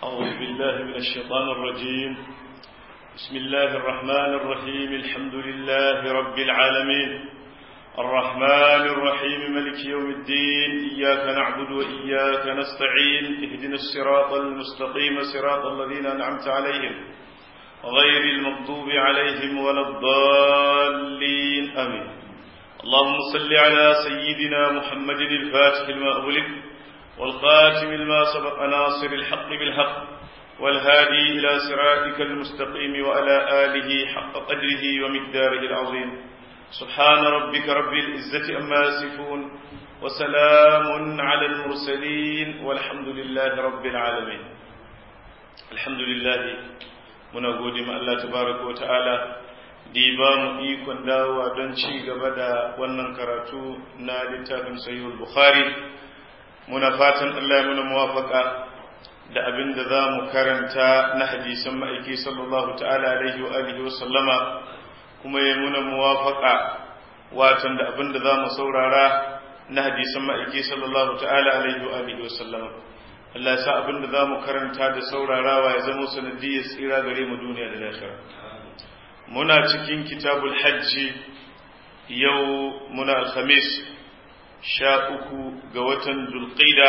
أعوذ بالله من الشيطان الرجيم بسم الله الرحمن الرحيم الحمد لله رب العالمين الرحمن الرحيم ملك يوم الدين إياك نعبد وإياك نستعين اهدنا الصراط المستقيم صراط الذين أنعمت عليهم غير المغضوب عليهم ولا الضالين آمين اللهم صل على سيدنا محمد الفاتح لما أغلق والخاتم لما سبق ناصر الحق بالحق والهادي إلى صراطك المستقيم وعلى آله حق قدره ومقداره العظيم سبحان ربك رب العزة أما يصفون وسلام على المرسلين والحمد لله رب العالمين الحمد لله muna gode ma Allah tabaraka wa ta'ala da ya ba mu ikon dawowa don ci gaba da wannan karatu na littafin sahihul bukhari muna fatan Allah ya muna muwafaka da abin da za mu karanta na hadisan ma'aiki sallallahu ta'ala alaihi wa alihi wa sallama kuma ya muna muwafaka watan da abin da za mu saurara na hadisan ma'aiki sallallahu ta'ala alaihi wa alihi wa sallama Allah ya sa abin da za mu karanta da saurarawa ya zama sanadiyar tsira gare mu duniya da lahira muna cikin kitabul hajji yau muna alhamis sha uku ga watan dulqida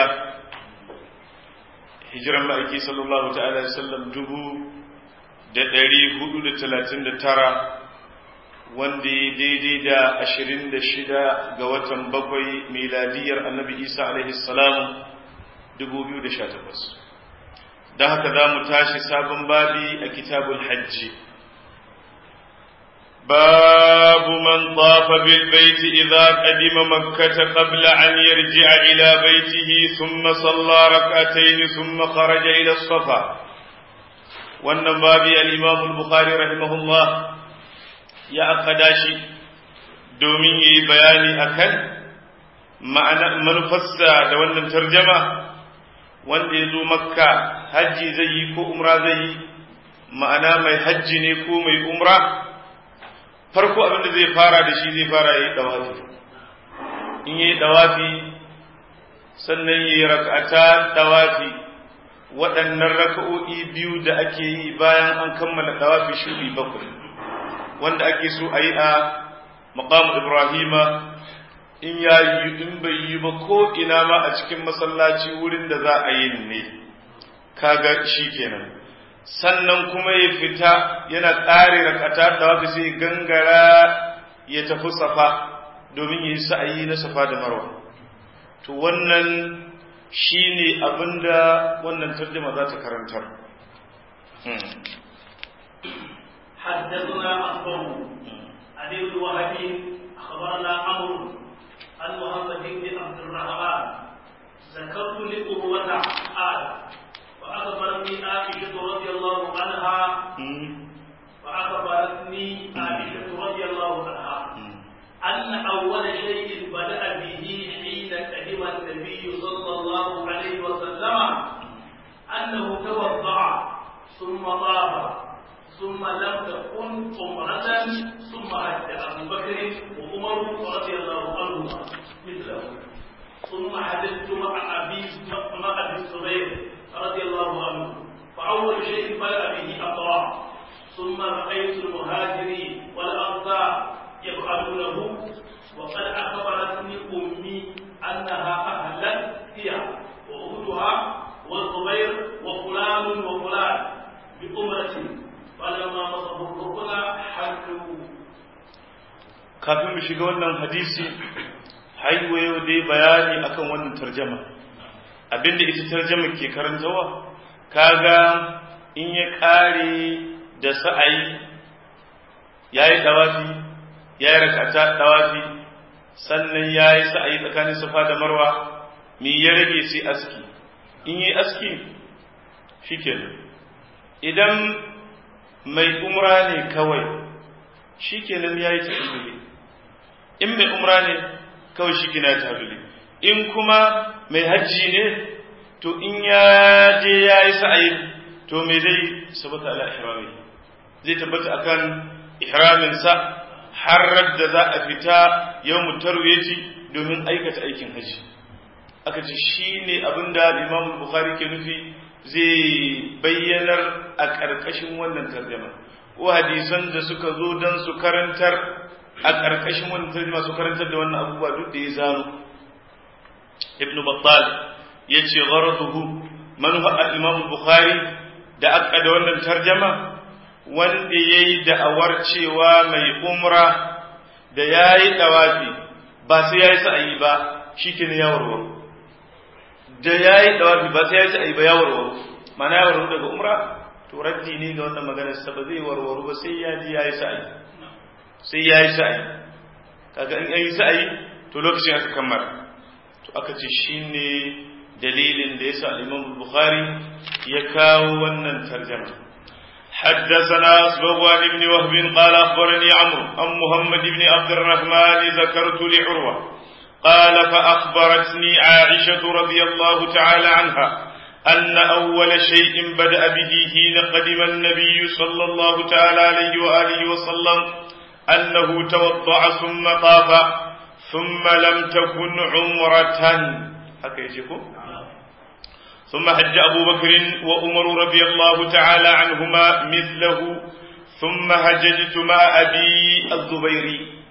hijiran ma'aiki sallallahu ta'ala ya sallam dubu da ɗari hudu da talatin da tara wanda ya daidai da ashirin da shida ga watan bakwai miladiyar annabi isa alaihi salamu 2018 don haka za mu tashi sabon babi a kitabul hajji باب من طاف بالبيت إذا قدم مكة قبل أن يرجع إلى بيته ثم صلى ركعتين ثم خرج إلى الصفا والنبابي الإمام البخاري رحمه الله يا أقداشي دومي بياني أكل معنى منفسة دولنا ترجمة wanda ya zo makka hajji zai yi ko umra zai yi ma'ana mai hajji ne ko mai umra farko abinda zai fara da shi zai fara yi dawafi in yi dawafi sannan yi rak'ata dawafi waɗannan raka'o'i biyu da ake yi bayan an kammala dawafi shuɗi bakwai wanda ake so a yi a maqam ibrahima in ya yi in bai yi ba ko ina ma a cikin masallaci wurin da za a yi ne kaga shi kenan sannan kuma ya fita yana ƙare rakata da waka sai gangara ya tafi safa domin yi sa'ayi na safa da marwa to wannan shi ne abinda wannan tarjuma za ta karantar حدثنا أخبره عن ابن وهب أخبرنا عمرو عن محمد بن عبد الرحمن ذكرت لأروة قال فأخبرتني عائشة رضي الله عنها فأخبرتني عائشة رضي الله عنها أن أول شيء بدأ به حين قدم النبي صلى الله عليه وسلم أنه توضأ ثم طاف ثم لم تكن عمرة ثم حج أبو بكر وعمر رضي الله عنهما مثله ثم حدثت مع أبي مع أبي الزبير رضي الله عنه فأول شيء بدأ به أقرأ ثم رأيت المهاجرين والأنصار يفعلونه وقد أخبرتني أمي أنها أهلت فيها وأختها والزبير وفلان وفلان بأمرة فلما مصبوا الركن حلوا kafin mu shiga wannan hadisi haihuwa yau dai bayani akan wannan tarjama abinda ita tarjama ke karantawa kaga in ya kare da sa'ayi yayi dawafi yayi rakata dawafi sannan yayi sa'ayi tsakanin safa da marwa me ya rage sai aski in yi aski shikenan idan mai umra ne kawai shikenan yayi tahlili in mai umra ne kawai shi kina tahlili in kuma mai hajji ne to in ya je yayi sa'ayi to me zai sabata ala ihrami zai tabbata akan ihramin sa har da za a fita yawmut tarwiyati domin aikata aikin haji aka ce shine abinda Imam Bukhari ke nufi zai bayyanar a ƙarƙashin wannan tarjama ko hadisan da suka zo don su karantar a ƙarƙashin wannan tarjama su karantar da wannan abubuwa duk da ya zano ibnu battal ya ce gharaduhu manufa al-imam bukhari da aka da wannan tarjama wanda yayi da'awar cewa mai umra da yayi dawafi ba sai yayi sa'ayi ba shikenan ya warware da yayi dawafi ba sai yayi sa'ayi ba ya warware mana ya warware daga umra to raddi ne ga wannan maganar sa ba zai warware ba sai ya ji yayi sa'ayi sai yayi sa'ayi kaga in yayi sa'ayi to lokacin aka kammala to aka ce shine dalilin da yasa al-Imam Bukhari ya kawo wannan tarjuma حدثنا أسبغ بن وهب قال أخبرني عمرو عن محمد بن عبد الرحمن ذكرت لعروة قال فأخبرتني عائشة رضي الله تعالى عنها أن أول شيء بدأ به حين قدم النبي صلى الله تعالى عليه وآله وسلم أنه توضع ثم طاف ثم لم تكن عمرة هكذا يجيكم ثم حج أبو بكر وأمر رضي الله تعالى عنهما مثله ثم هججت مع أبي الزبير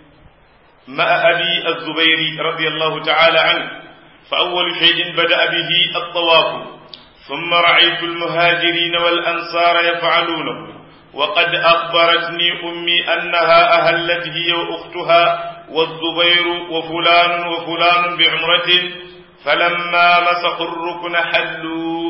مع أبي الزبير رضي الله تعالى عنه فأول شيء بدأ به الطواف ثم رأيت المهاجرين والأنصار يفعلونه وقد أخبرتني أمي أنها أهلت هي وأختها والزبير وفلان وفلان بعمرة فلما مسخوا الركن حلوا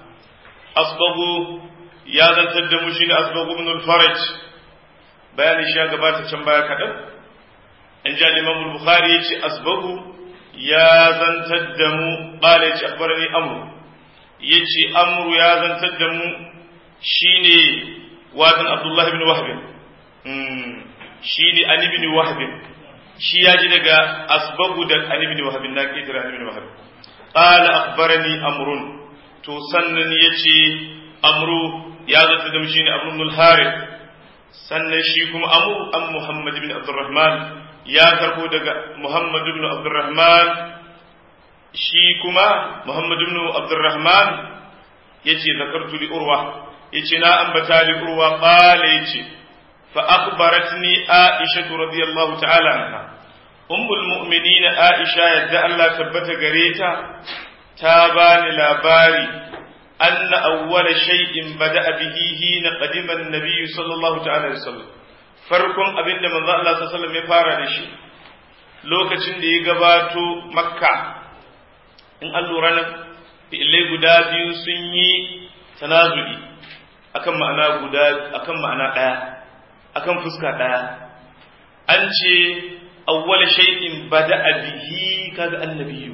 أصبغوا يا ذا التدمشين أصبغوا بن الفرج بيان الشيخ قبات شنبايا كذب إن جاء الإمام البخاري يتي أصبغوا يا ذا التدمو قال يتي أخبرني أمر يتي أمر يا ذا التدمو شيني وادن عبد الله بن وهب شيني أني بن وهب shi ya ji daga asbabu da Ali bin Wahab na kitira Ali bin Wahab qala akhbarani amrun to sannan yace amru ya zata da shi ne Abu Harith sannan shi kuma amru an Muhammad bin Abdurrahman ya karbo daga Muhammad bin Abdurrahman shi kuma Muhammad bin Abdurrahman yace zakartu li Urwa yace na ambata li Urwa qala yace فأخبرتني عائشة رضي الله تعالى عنها أم المؤمنين عائشة يدى الله تبت قريتا تابان لاباري أن أول شيء بدأ به حين قدم النبي صلى الله تعالى وسلم farkon abin da manzo Allah sallallahu alaihi wasallam ya fara da shi lokacin da ya gabato makka in an lura nan fi'ilai guda biyu sun yi tanazu'i akan ma'ana guda akan ma'ana ɗaya akan fuska ɗaya an ce awwal shay'in bada'a bihi kaga annabiyu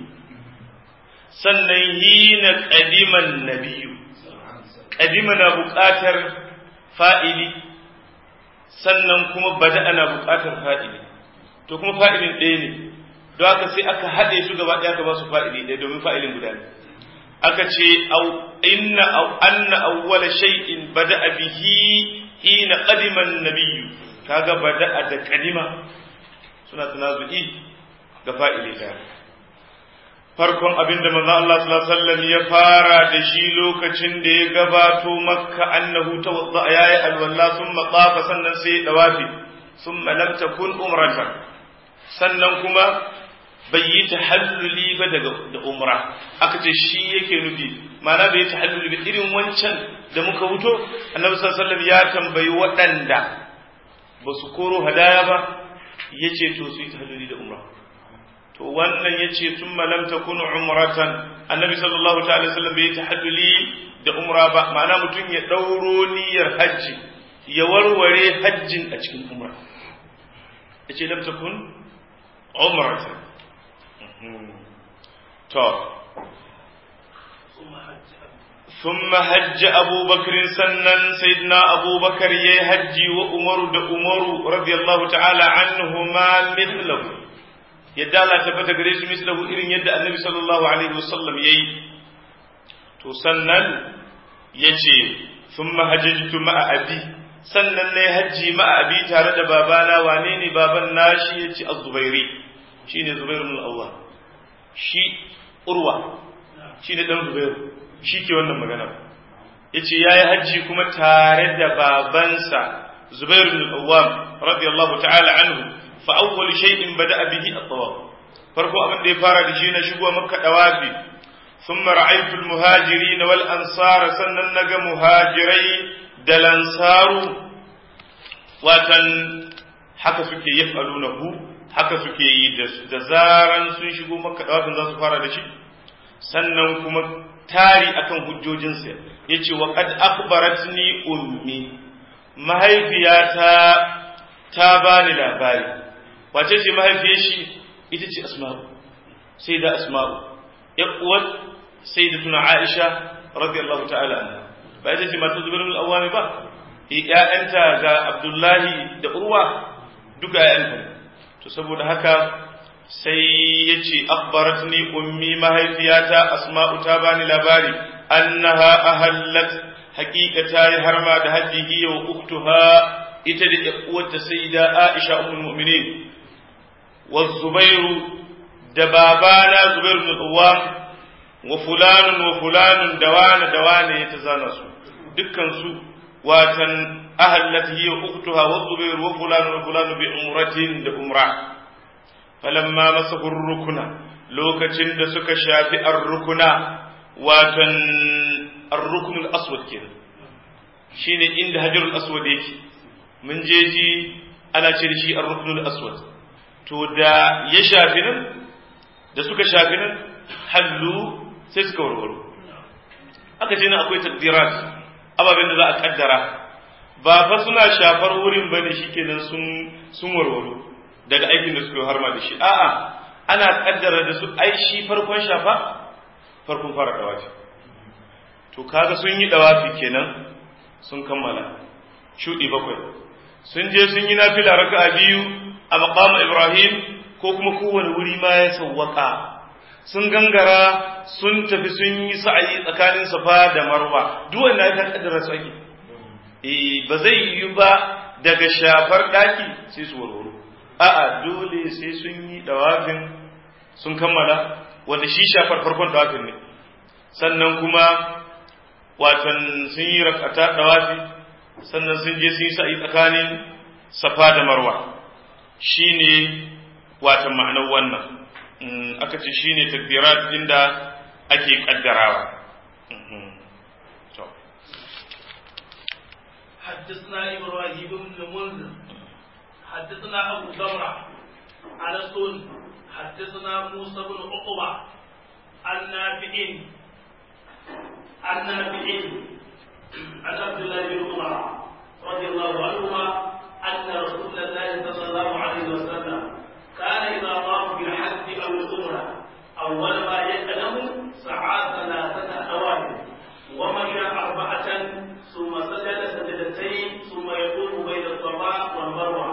sannan hina qadiman nabiyyu qadima na buƙatar fa'ili sannan kuma bada'a na buƙatar fa'ili to kuma fa'ilin ɗaya ne don haka sai aka haɗe su gaba ɗaya aka ba su fa'ili ɗaya domin fa'ilin guda ne aka ce inna anna awwala shay'in bada'a bihi hina qadima an-nabiyyu kaga bada'a da qadima suna tanazu'i ga fa'ili da farkon abinda manzo Allah sallallahu alaihi wasallam ya fara da shi lokacin da ya gabato makka annahu tawadda yayi alwalla thumma tafa sannan sai dawafi thumma lam takun umratan sannan kuma bai yi tahalluli ba daga da umra aka ce shi yake nufi ma'ana bai yi tahalluli ba irin wancan da muka wuto annabi sallallahu alaihi wasallam ya tambayi waɗanda ba su koro hadaya ba yace to su yi tahalluli da umra to wannan yace thumma lam takun umratan annabi sallallahu ta'ala wasallam bai yi tahalluli da umra ba ma'ana mutum ya dauro niyyar hajji ya warware hajjin a cikin umra yace lam takun umratan to ثم حج أبو بكر سنن سيدنا أبو بكر يهج وأمر دا أمر رضي الله تعالى عنهما مثله يدى الله تبت قريش مثله إرن يدى النبي صلى الله عليه وسلم يي تسنن يجي ثم حججت مع أبي sannan ne hajji ma abi tare da babana wane ne baban nashi yace az-zubairi shine zubair ibn al-awwal shi urwa shine dan zubair shi ke wannan magana yace yayi hajji kuma tare da babansa Zubair ibn al-Awwam radiyallahu ta'ala anhu fa awwal shay'in bada'a bihi at-tawaf farko abin da ya fara da shi na shigo makka dawafi thumma ra'aytu al-muhajirin wal ansar sannan naga muhajirai da lansaru watan haka suke yaf'alunahu haka suke yi da zaran sun shigo makka dawafin za su fara da shi sannan kuma tari akan hujjojinsa yace wa qad akhbaratni ummi mahaifiyata ta bani labari wace ce mahaifiyar shi ita ce asma'u sai da asma'u ya uwar sai da tuna aisha radiyallahu ta'ala anha ba ita ce mata zubair al-awwami ba ƴaƴanta ga abdullahi da urwa duka ƴaƴanta to saboda haka sai ya ce akhbaratni ummi mahaifiyata asma'u ta bani labari annaha ahallat haqiqa ta yi harma da hajji hiya wa uktuha ita da uwarta sayyida aisha ummul mu'minin wa zubairu da babana zubairu bin uwam wa fulanun wa fulanun dawana dawana ya tazana su dukkan su watan ahallat hiya wa uktuha wa zubairu wa fulanun wa fulanun bi umratin da umra falamma masahu rukuna lokacin da suka shafi ar-rukuna watan ar-rukn al-aswad kenan shine inda hajarul aswad yake mun je ji ana ce da shi ar-rukn al-aswad to da ya shafi nan da suka shafi nan hallu sai suka warwaro aka ce nan akwai takdirat ababen da za a kaddara ba fa suna shafar wurin bane shikenan sun sun warwaro daga aikin da suka yi harma da shi a'a ana kaddara da su ai shi farkon shafa farkon fara dawafi to kaga sun yi dawafi kenan sun kammala shudi bakwai sun je sun yi nafila raka'a biyu a maqam Ibrahim ko kuma kowane wuri ma ya sawwaka sun gangara sun tafi sun yi sa'ayi tsakanin Safa da Marwa duk wanda ya kaddara su ake eh ba zai yi ba daga shafar daki sai su warwaro a'a dole sai sun yi dawafin sun kammala wanda shi shafar farkon dawafin ne sannan kuma watan sun yi rakata dawafi sannan sun je sun yi sa'i tsakanin safa da marwa shine watan ma'anar wannan aka ce shine takbirat inda ake kaddarawa حدثنا إبراهيم بن المنذر حدثنا أبو زمرة على سن حدثنا موسى بن عقبة عن نافع عن نافع عن عبد الله بن عمر رضي الله عنهما أن رسول الله صلى الله عليه وسلم كان إذا طاف بالحج أو العمرة أول ما يقدم سعى ثلاثة أوامر ومشى أربعة ثم سجد سجدتين ثم يقوم بين الصفا والمروة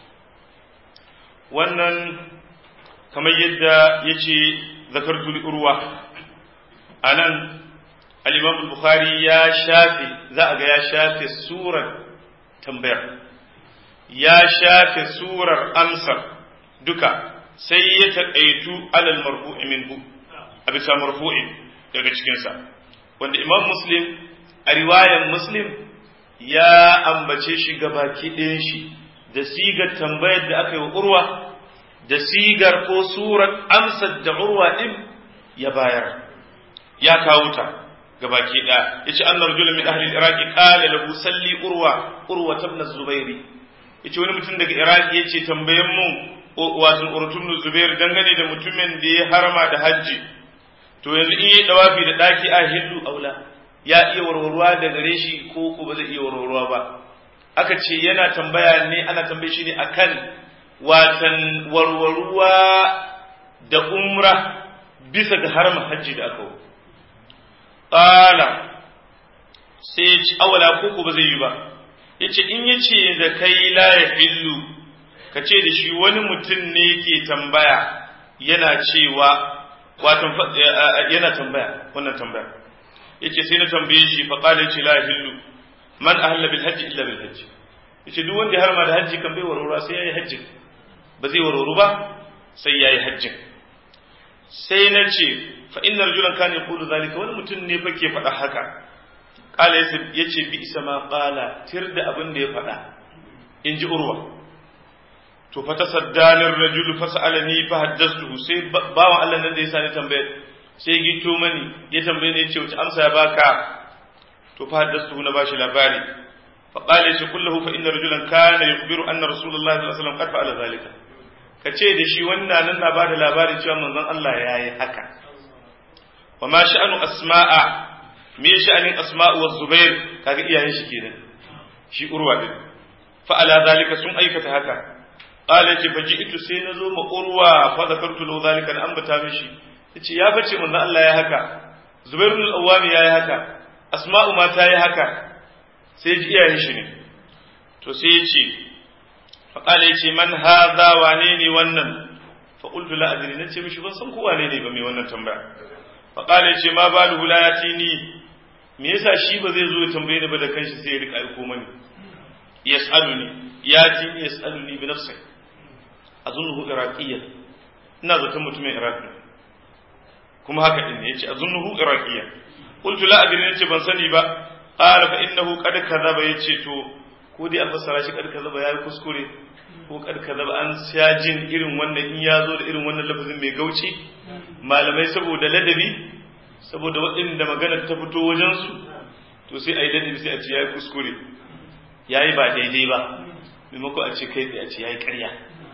wannan kamar yadda ya ce zakartu li urwa a nan al bukhari ya shafe za a ga ya shafe surar tambayar ya shafe surar amsar duka sai ya taƙaitu alal marfu'i minhu a bisa marfu'in daga cikinsa wanda imam muslim a riwayan muslim ya ambace shi gabaki ɗayan shi da sigar tambayar da aka yi wa urwa da sigar ko surar amsar da urwa ɗin ya bayar ya kawo ta gabaki ɗaya ya ce annar rajulun min ahli iraqi qala lahu salli urwa urwa ibn zubairi ya ce wani mutum daga iraqi ya ce tambayen mu wato urtun zubair dangane da mutumin da ya harama da hajji to yanzu in yi dawafi da daki a hillu aula ya iya warwarwa da gare shi ko ko ba zai iya warwarwa ba aka ce yana tambaya ne ana tambaye shi ne akan watan warwarwa da umra bisa ga harma hajji da aka qala sai ya ci awala ko ko ba zai yi ba yace in yace da kai la ya hillu ka ce da shi wani mutum ne ke tambaya yana cewa watan yana tambaya wannan tambaya yace sai na tambaye shi fa qala yace la hillu man ahalla bil hajji illa bil hajji yace duk wanda ya harma da hajji kan bai warwara sai yayi hajji ba zai warwaru ba sai yayi hajji sai na ce fa inna rajulan kana yaqulu zalika wani mutum ne fa ke faɗa haka qala yace bi isa ma qala tir da abin da ya faɗa in ji urwa to fa tasaddalir rajul fa sa'alani fa haddathtu sai bawan Allah nan da ya sani tambayar sai gito mani ya tambaye ne yace wace amsa ya baka to fa haddathtu na bashi labari fa qala shi kullahu fa inna rajulan kana yukhbiru anna rasulullahi sallallahu alaihi wasallam qad fa'ala zalika kace da shi wannan nan na bada labarin cewa manzon Allah yayi haka wa ma sha'anu asma'a me sha'anin asma'u wa zubair kaga iyayen shi kenan shi urwa din fa ala zalika sun aikata haka qala ce fa ji'tu sai nazo ma urwa fa zakartu lahu zalika an ambata mishi yace ya bace manzo Allah ya haka zubair ibn al-awwam ya yi haka asma'u ma ta yi haka sai ji iyayen shi ne to sai ya ce fa qala yace man hadha wane ne wannan fa qultu la adri nace mishi ban san ko wane ne ba mai wannan tambaya fa qala yace ma baluhu la yatini me yasa shi ba zai zo ya tambaye ni ba da kanshi sai ya rika aiko mani yas'aluni yatini yas'aluni bi nafsi azunnuhu iraqiyyan ina zaton mutumin iraq ne kuma haka din ne yace azunnuhu iraqiyyan qultu la adri yace ban sani ba qala fa innahu qad kadhaba yace to ko dai an fassara shi qad kadhaba yayi kuskure ko qad kadhaba an jin irin wannan in ya zo da irin wannan lafazin mai gauci malamai saboda ladabi saboda waɗanda maganar ta fito wajensu to sai a yi ladabi sai a ce ya yi kuskure ya yi ba daidai ba maimako a ce kai tsaye a ce ya yi ƙarya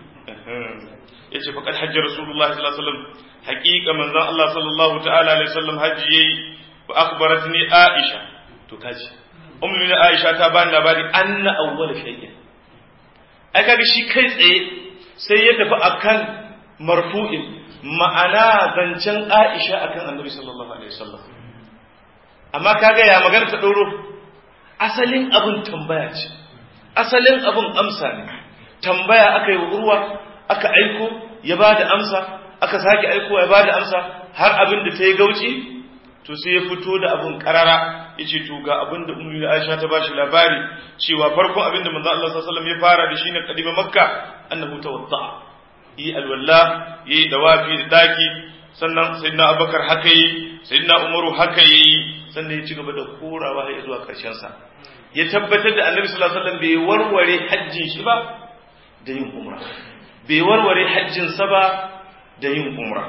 ya ce faƙar hajji rasulullah sallallahu alaihi wasallam haƙiƙa manzan Allah sallallahu ta'ala alaihi wasallam hajji yayi wa akhbarat ni Aisha to kaji ummu ni Aisha ta bani labari anna awwal shay'in ai kaga shi kai tsaye sai ya tafi akan marfu'in ma'ana zancen Aisha akan Annabi sallallahu alaihi wasallam amma kaga ya magana ta dauro asalin abun tambaya ce asalin abun amsa ne tambaya aka yi wa urwa aka aiko ya bada amsa aka sake aiko ya bada amsa har abin da ta yi gauci to sai ya fito da abun karara yace to ga abin da ummu Aisha ta bashi labari cewa farkon abin da manzo Allah sallallahu alaihi wasallam ya fara da shi ne kadima makka annahu tawadda yi alwala yi dawafi da daki sannan sayyidina abubakar haka yi sayyidina umaru haka yi sannan ya ci gaba da korawa har zuwa karshen sa ya tabbatar da annabi sallallahu alaihi wasallam bai warware hajjin shi ba da yin umra bai warware hajjin sa ba da yin umra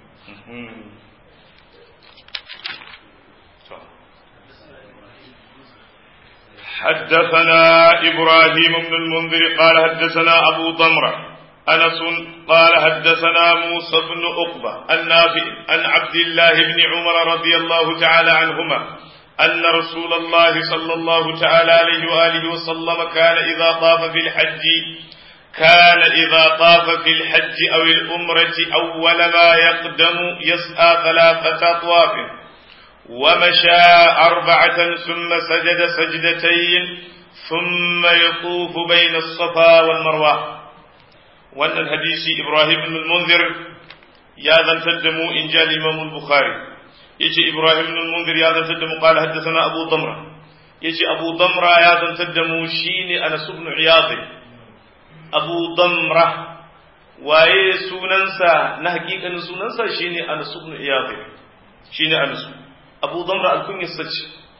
حدثنا إبراهيم بن المنذر قال حدثنا أبو ضمرة أنس قال حدثنا موسى بن عقبة النافع عن عبد الله بن عمر رضي الله تعالى عنهما أن رسول الله صلى الله تعالى عليه وآله وسلم كان إذا طاف في الحج كان إذا طاف في الحج أو الأمرة أول ما يقدم يسعى ثلاثة أطواف ومشى أربعة ثم سجد سجدتين ثم يطوف بين الصفا والمروة وأن الحديث إبراهيم بن المنذر يا ذا تدمو إن جاء الإمام البخاري يجي إبراهيم بن المنذر يا ذا تدمو قال حدثنا أبو ضمرة يجي أبو ضمرة يا ذا تدمو شيني أنس بن عياض أبو ضمرة waye sunansa na hakikanin sunansa shine Anas ibn Iyad shine Anas أبو ضمر الكنية السج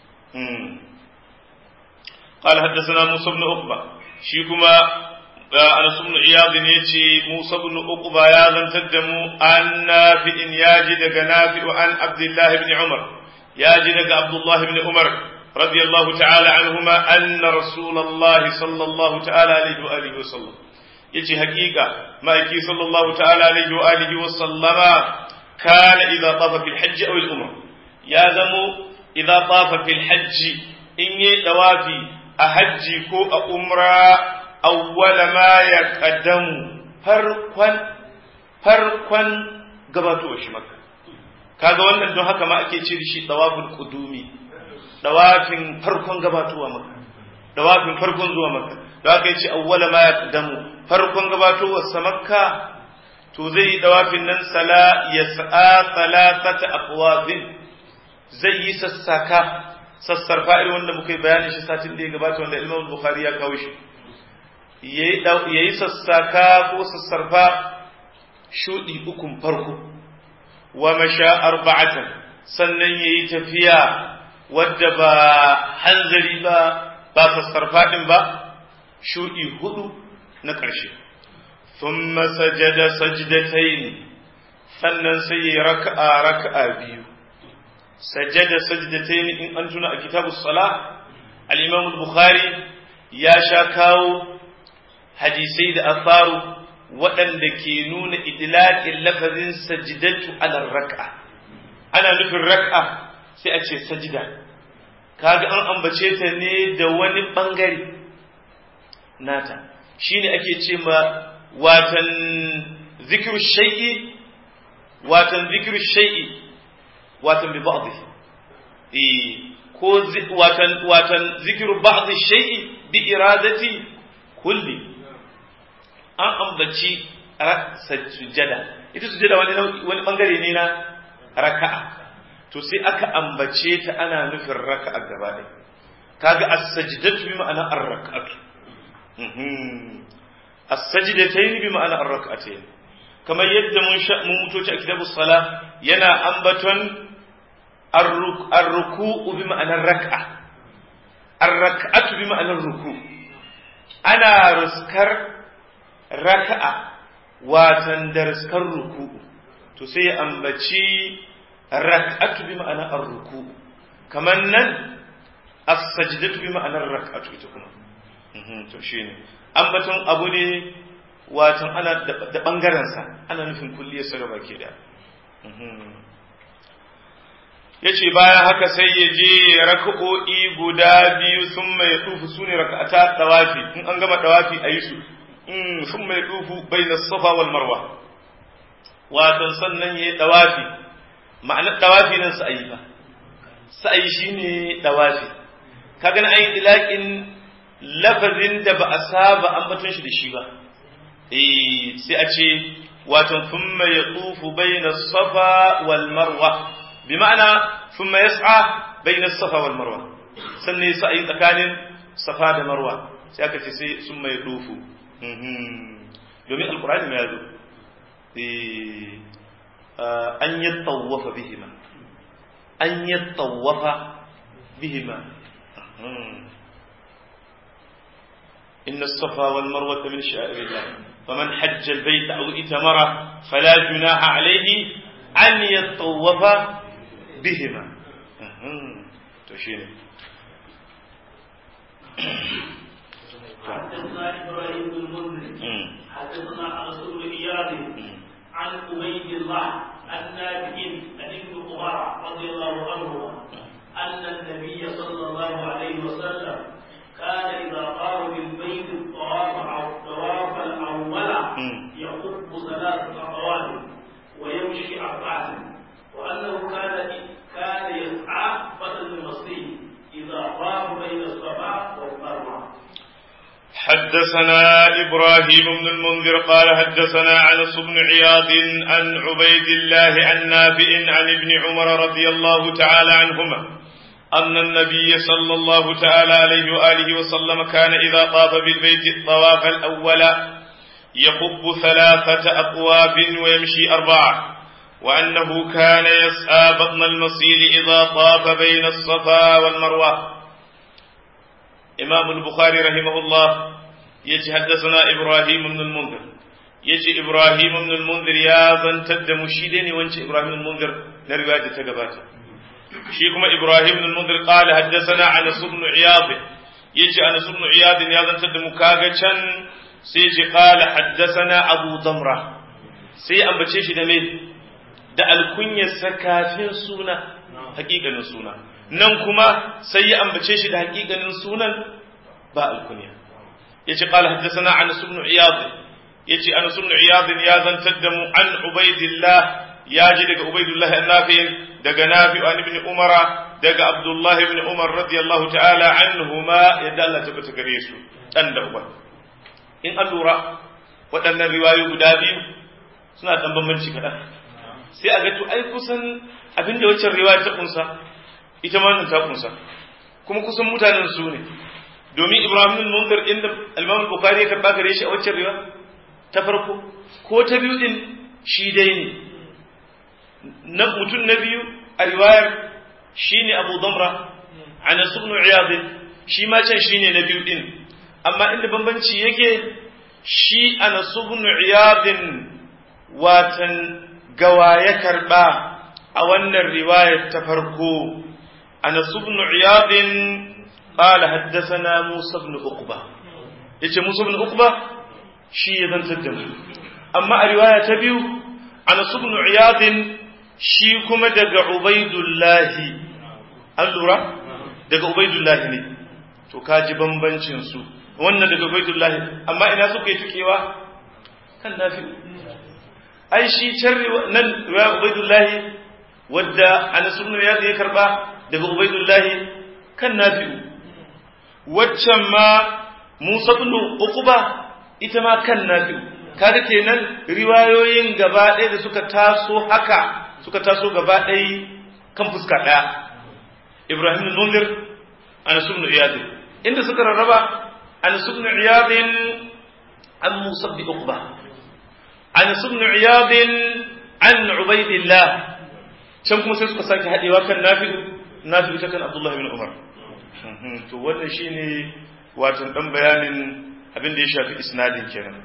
قال حدثنا موسى بن عقبة شيكما أنس بن عياض يتي موسى بن عقبة يا ذن تدمو أن نافع ياجدك نافع عن عبد الله بن عمر ياجدك عبد الله بن عمر رضي الله تعالى عنهما أن رسول الله صلى الله تعالى عليه وآله وسلم يتي حقيقة ما يكي صلى الله تعالى عليه وآله وسلم كان إذا طاف في الحج أو الأمر ya zamo idza tafa fil hajji in yi dawafi a hajji ko a umra awwala ma yaqaddamu farkon farkon gabatowa shi makka kaga wannan don haka ma ake ce da shi dawaful qudumi dawafin farkon gabatowa makka dawafin farkon zuwa makka da haka yace awwala ma yaqaddamu farkon gabatowar sa makka to zai yi dawafin nan sala yas'a thalathata aqwafin zai yi sassaka sassarfa irin wanda muka yi bayanin shi satin da ya gabata wanda Imam Bukhari ya kawo shi yayi sassaka ko sassarfa shudi ukun farko wa masha arba'atan sannan yayi tafiya wadda ba hanzari ba ba sassarfa ɗin ba shuɗi hudu na ƙarshe thumma sajada sajdatayn sannan sai ya raka'a raka'a biyu sajada sajdatayn in an tuna a kitabus salah al-imam al-bukhari ya sha kawo hadisai da asaru waɗanda ke nuna idlaqin lafazin sajdatu ala raka'a ana nufin raka'a sai a ce sajida kaga an ambace ta ne da wani bangare nata shine ake ce ma watan zikru shay'i watan zikru shay'i watan bi ba'dhi eh ko watan watan zikru ba'dhi shay'i bi iradati kulli an ambaci sujjada ita sujjada wani wani bangare ne na raka'a to sai aka ambace ta ana nufin raka'a gaba ɗaya kaga as-sajdatu bi ma'ana ar-raka'atu as-sajdatayn bi ma'ana ar-raka'atayn kamar yadda mun sha mun mutoci a kitabus sala yana ambaton ar-ruku'u bi ma'anar rak'a ar-raka'atu bi ma'anar ruku ana ruskar raka'a watan da ruskar ruku'u to sai ya ambaci rak'atu bi ma'ana ar-ruku kaman nan as-sajdatu bi ma'anar rak'atu ita kuma to shine ambaton abu ne watan ana da bangaren sa ana nufin kulliyar sa gaba ke da yace bayan haka sai ya je rak'o'i guda biyu sun mai tufu sune rak'ata tawafi in an gama tawafi ayi su sun mai tufu bayna safa wal marwa watan sannan yayi tawafi ma'anar dawafi nan sa'ayi ba sa'ayi shine dawafi kaga na ayin ilakin lafazin da ba a saba ambaton shi da shi ba eh sai a ce watan thumma yatufu bayna safa wal marwa bi ma'ana thumma yas'a bayna safa wal marwa sannan sa'ayi tsakanin safa da marwa sai aka ce sai thumma yatufu domin alqur'ani ya zo eh أن يتطوف بهما أن يتطوف بهما إن الصفا والمروة من شعائر الله فمن حج البيت أو اتمر فلا جناح عليه أن يتطوف بهما تشير حدثنا إبراهيم بن منذر حدثنا أنس بن إياد عن عبيد الله النافع عن ابن عمر رضي الله عنهما أن النبي صلى الله عليه وسلم كان إذا قام بالبيت الطواف الطواف الأول يخب ثلاثة أطوال ويمشي أربعة وأنه كان كان يسعى بدل المصري إذا طاف بين الصفا والمروة حدثنا إبراهيم بن المنذر قال حدثنا أنس بن عياض عن عبيد الله عن نافع عن ابن عمر رضي الله تعالى عنهما أن النبي صلى الله تعالى عليه وآله وسلم كان إذا طاف بالبيت الطواف الأول يقب ثلاثة أقواب ويمشي أربعة وأنه كان يسعى بطن المصيل إذا طاف بين الصفا والمروة إمام البخاري رحمه الله يجي حدثنا إبراهيم بن المنذر يجي إبراهيم بن المنذر يا زن تد مشيدني وانش إبراهيم بن المنذر نرواية تقباته شيكما إبراهيم بن المنذر قال حدثنا أنس بن عياض يجي أنس بن عياض يا زن تد مكاغا سيجي قال حدثنا أبو ضمرة sai ambace shi da me da alkunyarsa kafin suna hakikanin suna nan kuma sai ya ambace shi da hakikanin sunan ba alkunya yace qala haddathana anas ibn iyad yace anas ibn iyad ya zantar da mu an ubaidillah ya ji daga ubaidullah an-nafi daga nafi an ibn umara daga abdullah ibn umar radiyallahu ta'ala anhuma yadda Allah ta bata gare su dan da uba in an lura waɗannan riwayoyi guda biyu suna dan bambanci kaɗan sai a ga to ai kusan abinda waccan riwaya ta kunsa ita ma ta kunsa kuma kusan mutanen su ne domin Ibrahim al-Munzir inda Imam Bukhari ya karba gare shi a waccan riwaya ta farko ko ta biyu din shi dai ne na mutum na biyu a riwayar shine Abu Damra Anas ibn Iyad shi ma can shine na biyu din amma inda bambanci yake shi Anas ibn Iyad watan gawa ya karba a wannan riwayar ta farko Anas ibn Iyad قال حدثنا موسى بن عقبة yace Musa ibn Uqba shi ya zantar da mu amma a riwaya ta biyu Anas ibn Iyad shi kuma daga Ubaidullah an lura daga Ubaidullah ne to kaji bambancin su wannan daga Ubaidullah amma ina suka yi tukewa kan nafi ai shi can nan riwaya Ubaidullah wadda Anas ibn Iyad ya karba daga Ubaidullah kan nafi'u waccan ma Musa ibn Uqba ita ma kan Nafi'u kaga kenan riwayoyin gaba ɗaya da suka taso haka suka taso gaba ɗaya kan fuska ɗaya Ibrahim ibn Munzir Anas ibn Iyad inda suka rarraba Anas ibn Iyad an Musa ibn Uqba Anas ibn Iyad an Ubaidillah can kuma sai suka sake haɗewa kan Nafi'u Nafi'u ta kan Abdullah ibn Umar to wannan shine watan dan bayanin abin da ya shafi isnadin kenan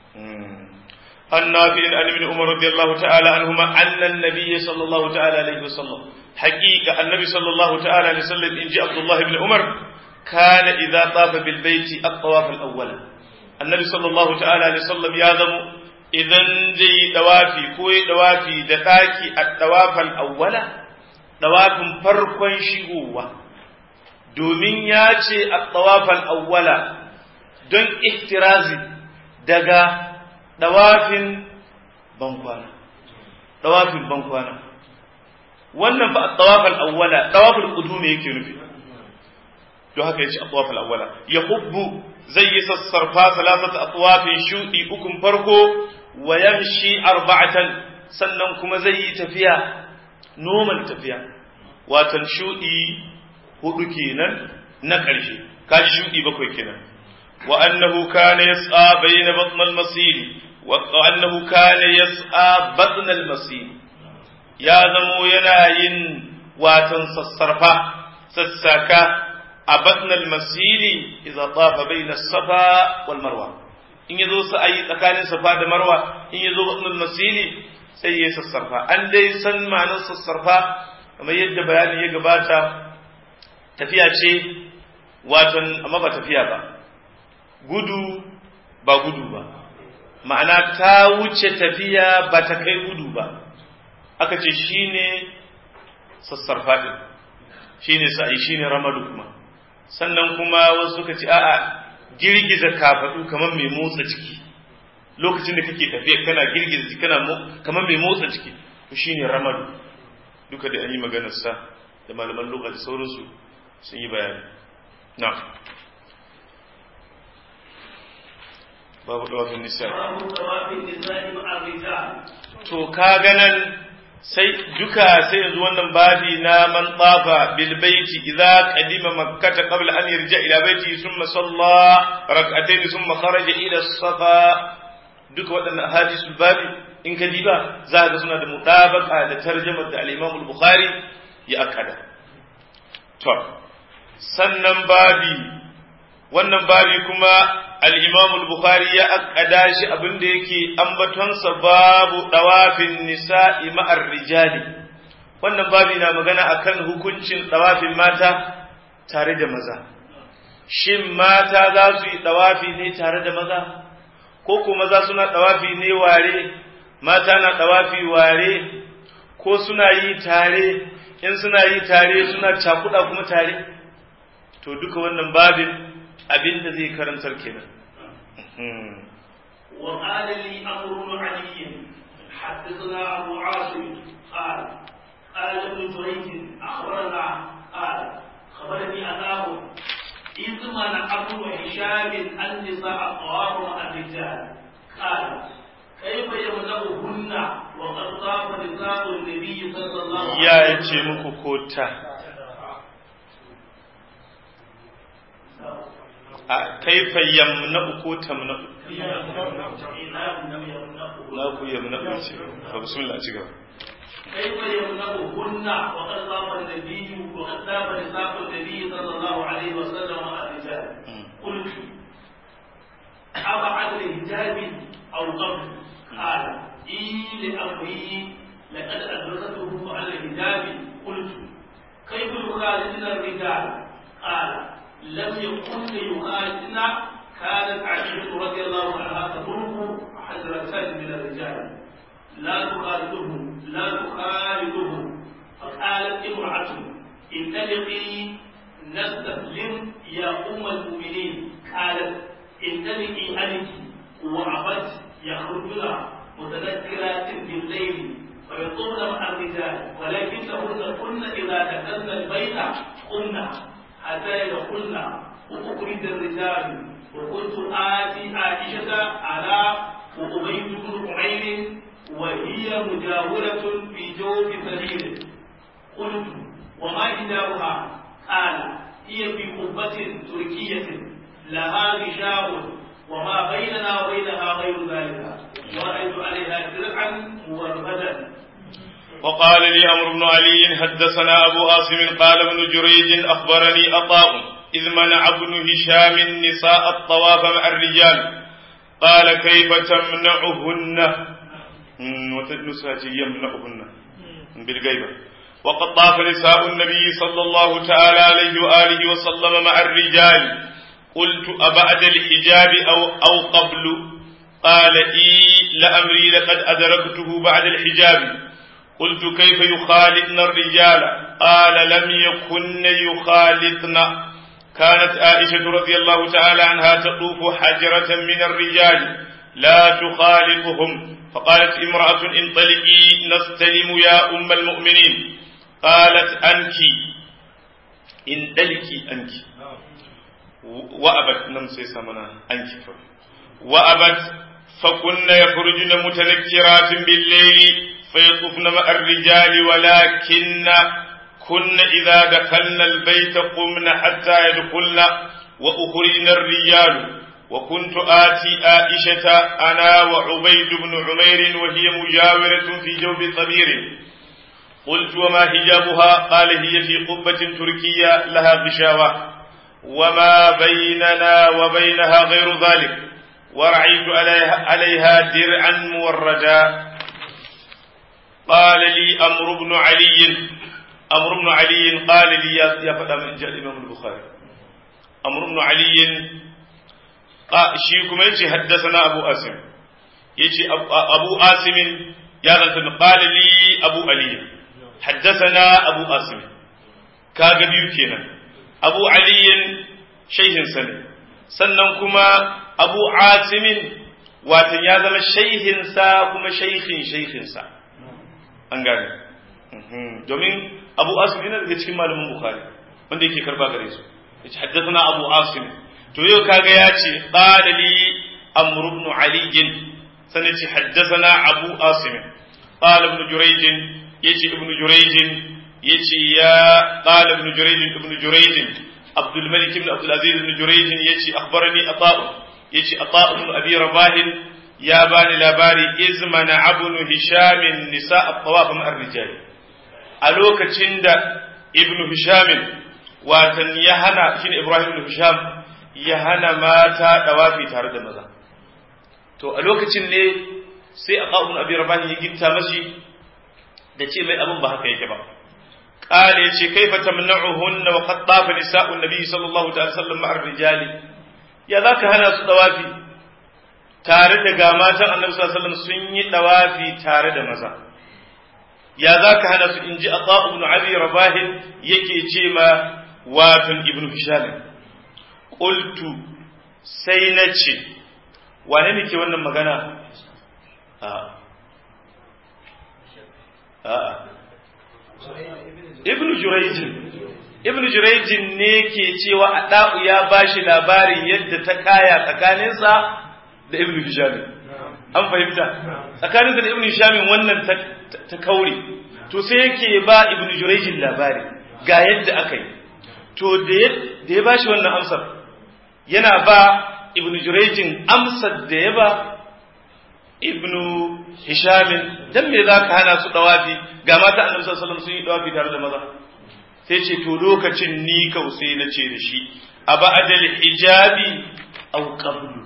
annabi an ibn umar radiyallahu ta'ala anhuma anna an-nabiy sallallahu ta'ala alaihi wasallam haqiqa annabi sallallahu ta'ala alaihi wasallam inji abdullah ibn umar kana idza tafa bil baiti at-tawaf al-awwal annabi sallallahu ta'ala alaihi wasallam ya zamo idan zai dawafi ko ya dawafi da daki at-tawaf al-awwala dawafin farkon shigowa domin ya ce a tsawafan awwala don iktirazi daga ɗawafin bankwana ɗawafin bankwana wannan fa a tsawafan awwala ɗawafin ƙudu ne yake nufi don haka ya ce a tsawafan awwala ya hubbu zai yi sassarfa salasata a tsawafin shuɗi ukun farko wa yamshi arba'atan sannan kuma zai yi tafiya normal tafiya watan shuɗi hudu kenan na ƙarshe kaji shuɗi bakwai kenan wa annahu kana yas'a bayna batn al-masil wa annahu kana yas'a batn al-masil ya zamo yana yin watan sassarfa sassaka a batn al-masil idza tafa bayna as-safa wal marwa in yazo sa'ayi tsakanin safa da marwa in yazo batn al-masil sai ya sassarfa an dai san ma'anar sassarfa kamar yadda bayani ya gabata tafiya ce waton amma ba tafiya ba gudu ba gudu ba ma'ana ta wuce tafiya ba ta kai gudu ba aka ce shine sassarfa din shine sa'i shine ramadu kuma sannan kuma wasu suka ce a'a girgiza kafadu kamar mai motsa ciki lokacin da kake tafiya kana girgiza jiki kana kamar mai motsa ciki to shine ramadu duka da an yi maganar sa da malaman lokaci sauransu sun yi bayani na babu dawafin nisa to ka ganan sai duka sai yanzu wannan babi na man tsafa bil baiti idza qadima makkata qabla an yarja ila baiti thumma salla rak'atayn thumma kharaja ila safa duka waɗannan hadisul babi in ka diba za ka suna da mutabaka da tarjumar da al-Imam al-Bukhari ya akada to sannan babi wannan babi kuma al-Imam al-Bukhari ya akkada shi abinda yake ambatonsa babu dawafin nisa'i ma'ar rijali wannan babi na magana akan hukuncin dawafin mata tare da maza shin mata za su yi dawafi ne tare da maza ko ko maza suna dawafi ne ware mata na dawafi ware ko suna yi tare in suna yi tare suna cakuɗa kuma tare to duka wannan babin abin da zai karantar kenan وقال لي أمر بن علي حدثنا أبو عاصم قال قال ابن جريج أخبرنا قال خبرني أناه إذ منع ابن هشام النساء الطواف مع الرجال قال كيف يمنعهن وقد طاف نساء النبي صلى الله عليه وسلم ya yace muku kota a kaifa yamna'u ko tamna'u na ku yamna'u ce fa bismillah ci gaba كيف يمنعهن وقد طاف النبي وقد طاف نساء النبي صلى الله عليه وسلم مع الرجال قلت أبعد الحجاب أو قبل قال إي لأمري لقد أدركته على الحجاب قلت كيف يخالطن الرجال قال لم يكن ليخالطن كانت عائشة رضي الله عنها تضرب حجرة من الرجال لا تخالطهم لا تخالطهم فقالت امرأة انطلقي نستسلم يا أم المؤمنين قالت انطلقي أنت وعبت يخرجن متذكرات بالليل ويطوفن مع الرجال ولكنهن كن إذا دخلن البيت قمنا حتى يدخلن وأخرج الرجال وكنت آتي عائشة على وأبيت بن عمير وهي مجاورة في جوف سبيل قلت وما حجابها قال هي في قبة تركية لها غشاء وما بيننا وبينها غير ذلك ورأيت عليها درعا موربدا وقال لي أمر بن علي حدثنا أبو عاصم قال ابن جريج أخبرني أطاء إذ منع ابن هشام النساء الطواف مع الرجال قال كيف تمنعهن وتنسى يمنعهن بالغيبة وقد طاف نساء النبي صلى الله تعالى عليه وآله وسلم مع الرجال قلت أبعد الحجاب أو, أو قبل قال إي لأمري لقد أدركته بعد الحجاب قلت كيف يخالطن الرجال قال لم يكن يخالطن كانت عائشة رضي الله تعالى عنها تطوف حجرة من الرجال لا تخالطهم فقالت امرأة انطلقي نستلم يا أم المؤمنين قالت أنك انطلقي أنك وأبت نمسي سمنا أنك وأبت فكن يخرجن متنكرات بالليل فيطفن مع الرجال ولكن كن إذا دخلن البيت قمن حتى يدخلن وأخرجن الرجال وكنت آتي عائشة أنا وعبيد بن عمير وهي مجاورة في جوف صبير قلت وما حجابها قال هي في قبة تركية لها غشاوة وما بيننا وبينها غير ذلك ورعيت عليها, عليها درعا موردا قال لي أمر بن علي أمر بن علي قال لي يا فدا من جاء الإمام البخاري أمر بن علي shi kuma yace haddathana Abu Asim yace Abu Asim ya zanta qala li Abu Ali haddathana Abu Asim kaga biyu kenan Abu Ali shayhin sani sannan kuma Abu Asim watan ya zama shayhin sa kuma shaykhin shaykhin sa an gane domin Abu Asim yana daga cikin malamin Bukhari wanda yake karba gare su yace haddathana Abu Asim to yau kaga ya ce qala li amr ibn ali sanin ce haddathana abu asim qala ibn jurayj yace ibn jurayj yace ya qala ibn jurayj ibn jurayj عبد الملك بن عبد العزيز بن جريج يجي أخبرني أطاء يجي أطاء بن أبي رباه يا باني لاباري إذ منع ابن هشام النساء الطواف مع الرجال ألوك تشند ابن هشام واتن يهنا شين إبراهيم بن هشام ya hana mata dawafi tare da maza to a lokacin ne sai a ƙa'un abin rabani ya ginta mashi da ce mai abin ba haka yake ba ƙala ya ce kai fa tamna'uhunna wa qad tafa nisa'u nabi sallallahu alaihi wasallam ma'ar rijali ya zaka hana su dawafi tare da ga matan annabi sallallahu alaihi wasallam sun yi dawafi tare da maza ya zaka hana su inji ata ibn abi rabah yake ce ma watan ibn hisham qultu sai na ce wane ne ke wannan magana a a ibn jurayjin ibn jurayjin ne ke cewa a da'u ya bashi labarin yadda ta kaya tsakaninsa da ibn hisham an fahimta tsakaninsa da ibn hisham wannan ta kaure to sai yake ba ibn jurayjin labari ga yadda aka yi to da ya bashi wannan amsar yana ba ibn jurejin amsar da ya ba ibnu hisham dan me zaka hana su dawafi ga mata annabi sallallahu alaihi wasallam sun yi dawafi tare da maza sai ce to lokacin ni kausai na ce da shi a ba'adal hijabi aw qablu